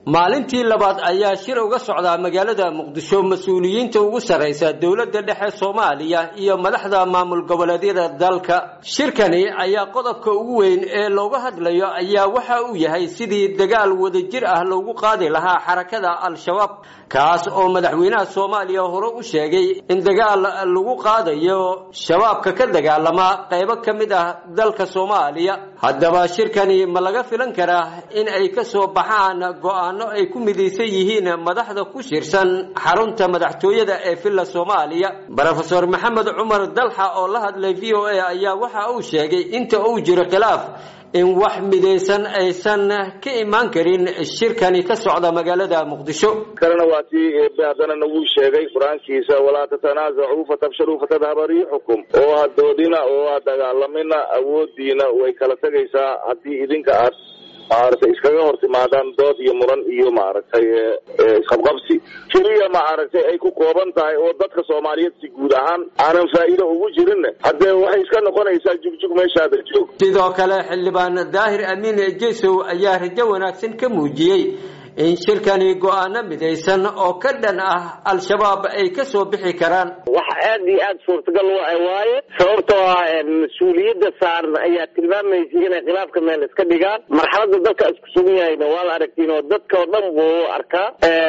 maalintii labaad ayaa shir uga socdaa magaalada muqdisho mas-uuliyiinta ugu sarraysa dowladda dhexe soomaaliya iyo madaxda maamul goboleedyada dalka shirkani ayaa qodobka ugu weyn ee looga hadlayo ayaa waxa uu yahay sidii dagaal wadajir ah loogu qaadi lahaa xarakada al-shabaab kaas oo madaxweynaha soomaaliya hore u sheegay in dagaal lagu qaadayo shabaabka ka dagaalama qaybo ka mid ah dalka soomaaliya haddaba shirkani ma laga filan karaa in ay ka soo baxaan go-aano ay ku midaysan yihiin madaxda ku shirsan xarunta madaxtooyada ee villa soomaaliya rofeor maxamed cumar dalxa oo la hadlay v o a ayaa waxa uu sheegay inta uu jiro khilaaf in wax midaysan aysan ka imaan karin shirkani ka socda magaalada muqdisho kalena waa tii haddana nagu sheegay qur-aankiisa walaa tatanaazacuu fatabshaluu fatadhaba riixukum oo ha doodina oo ha dagaalamina awoodiina way kala tegaysaa haddii idinka aad maaragtay iskaga hor timaadaan dood iyo muran iyo maaragtay isqabqabsi keliya maaragtay ay ku kooban tahay oo dadka soomaaliyeed si guud ahaan aanan faa'iido ugu jirin haddee waxay iska noqonaysaa jugjug meeshaada joog sidoo kale xildhibaan daahir amiin jesow ayaa rajo wanaagsan ka muujiyey in shirkani go-aano midaysan oo ka dhan ah al-shabaab ay ka soo bixi karaan wax aad iyo aada suurtagal wa waaye sababtoo ah mas-uuliyadda saaran ayaa tilmaamaysay inay khilaafka meel iska dhigaan marxaladda dalka isku sugan yahayna waa la aragtiin oo dadka oo dhan buu arkaa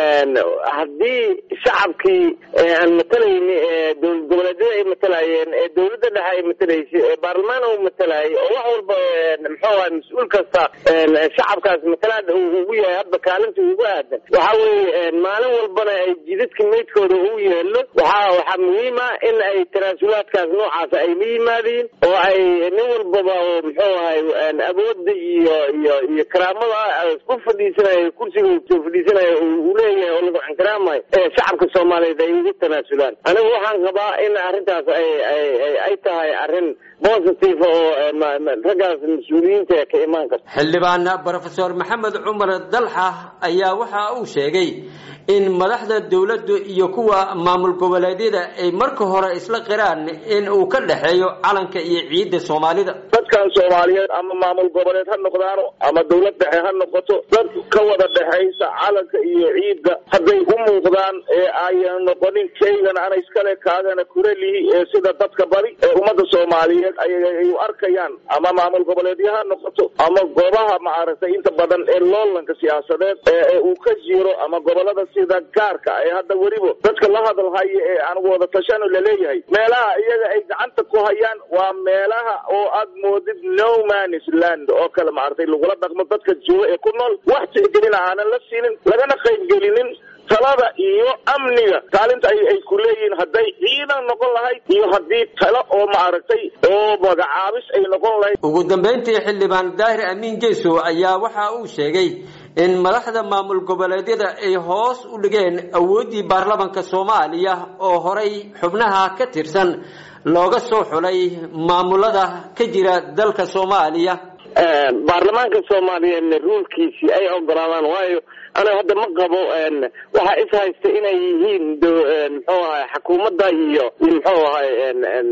haddii shacabkii aan matalayni dowlad goboleedyada ay matalayeen ee dowladda dhexe ay matalaysay ee baarlamaan uu matalayay oo wax walba muxuu aha mas-uul kasta shacabkaas matalaada ugu yahay hadda kaalinta ugu aadan waxa weeye maalin walbana ay jidadka meydkooda u yeelo waxa waxaa muhiim ah in ay tanaasulaadkaas noocaas ay la yimaadiin oo ay nin walbaba oo muxuu ahay awooda iyo iyo iyo karaamada ku fadhiisanayo kursiga soo fadhiisanayo uu leeyahay oo lagu ixtiraamayo ee shacabka soomaaliyeed ay ugu tanaasulaan anigu waxaan qabaa in arrintaas ay ay ay tahay arrin positive oo raggaas mas-uuliyiinta ka imaan karta xildhibaan rofeor maxamed cumar dalxa ayaa waxa uu sheegay in madaxda dowladdu iyo kuwa maamul goboleedyada ay marka hore isla qiraan in uu ka dhexeeyo calanka iyo ciidda soomaalida dadkan soomaaliyeed ama maamul goboleed ha noqdaano ama dowlad dhexe ha noqoto dad ka wada dhexaysa calanka iyo ciidda hadday u muuqdaan ee ayan noqonin kaygan ana iskale kaagana kurelihi ee sida dadka badi ee ummadda soomaaliyeed ay u arkayaan ama maamul goboleedyo ha noqoto ama goobaha maaragtay inta badan ee loolanka siyaasadeed ee uu ka jiro ama gobolada sida gaarka ee hadda weliba dadka la hadalhaya ee aan wada tashano laleeyahay meelaha iyaga ay gacanta ku hayaan waa meelaha oo aad moodid no manis land oo kale maaragtay lagula dhaqmo dadka jooga ee ku nool wax tixgelina aanan la siinin lagana qaybgelinin talada iyo amniga kaalinta ay ay ku leeyihiin hadday ciidan noqon lahayd iyo haddii talo oo maaragtay oo magacaabis ay noqon lahayd ugu dambayntii xildhibaan daahir amiin jesow ayaa waxa uu sheegay in madaxda maamul goboleedyada ay hoos u dhigeen awooddii baarlamanka soomaaliya oo horay xubnaha ka tirsan looga soo xulay maamulada ka jira dalka soomaaliya baarlamaanka soomaaliyeedna ruulkiisii ay ogolaadaan waayo aniga hadda ma qabo waxaa is haysta inay yihiin muxuu ahay xukuumadda iyo muxuu ahay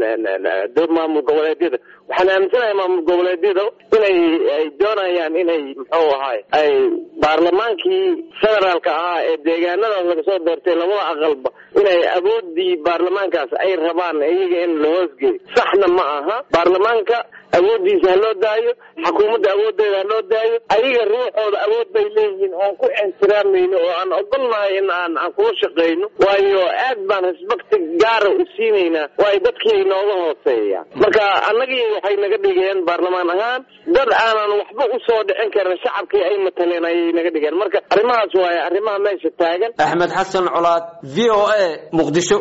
maamul goboleedyada waxaan aaminsanahay maamul goboleedyada inay ay doonayaan inay muxuu ahay ay baarlamaankii federaalka ahaa ee deegaanadaas laga soo doortay labada aqalba inay awoodii baarlamaankaas ay rabaan iyaga in la hoosgeeyo saxna ma aha baarlamaanka awoodiisa ha loo daayo xukuumadda awoodeeda ha loo daayo ayaga ruuxooda awood bay leeyihiin oon ku ixtiraamayno oo aan ogolnahay in aan aan kula shaqayno waayo aad baan respecti gaara u siinaynaa waayo dadkii ay nooga hooseeyaan marka annagii waxay naga dhigeen baarlamaan ahaan dad aanan waxba usoo dhicin karin shacabkii ay mataleen ayay naga dhigeen marka arrimahaas waaye arrimaha meesha taagan axmed xasan colaad v o a muqdisho